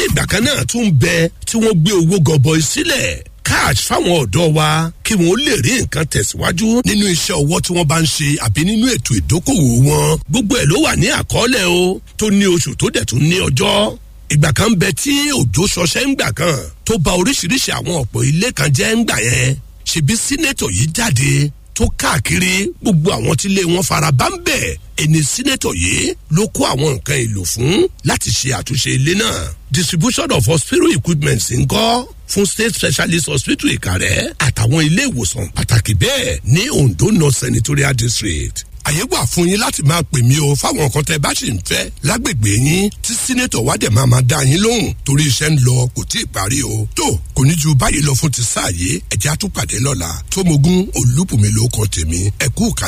ìgbà kan náà tún bẹ tí wọ́n gbé owó gọbọi sílẹ̀ cash fáwọn ọ̀dọ́ wa kí wọ́n lè rí nǹkan tẹ̀síwájú nínú iṣẹ́ ọwọ́ tí wọ́n bá ń ṣe àbí nínú ètò ìdókòwò wọn gbogbo ẹ̀ ló wà ní àkọọ́lẹ̀ o tó ní oṣù tó dẹ̀ tún ní ọjọ́ ìgbà kan bẹ tí òjò ṣọṣẹ́ ń gbà kan tó ba oríṣiríṣi àwọn ọ̀pọ̀ ilé kan jẹ́ ń gbà yẹn ṣebí sínétọ̀ yìí jáde tó káàkiri gbogbo àwọn tí ilé wọn fara bá ń bẹ̀ ẹni sínétọ̀ yìí ló kó àwọn nǹkan èlò fún láti ṣe àtúnṣe ilé náà distribution of hospital equipment ń kọ́ fún state specialist hospital ìkàrẹ́ àtàwọn ilé ìwòsàn pàtàkì bẹ́ẹ̀ ní ondo north senatorial district àyè wà fún yín láti máa pè mí o fáwọn nǹkan tẹ bá sì ń fẹ́ lágbègbè yín tí sínétọ̀ wá dẹ̀ máa máa dá yín lóhùn torí iṣẹ́ ń lọ kò tí ì parí o tó kò ní ju báyìí lọ fún ti sáàyè ẹ̀jẹ̀ àtúpàdé lọ́la tómogún olúbùnmi ló kàn tèmi ẹ̀kú kàlẹ́.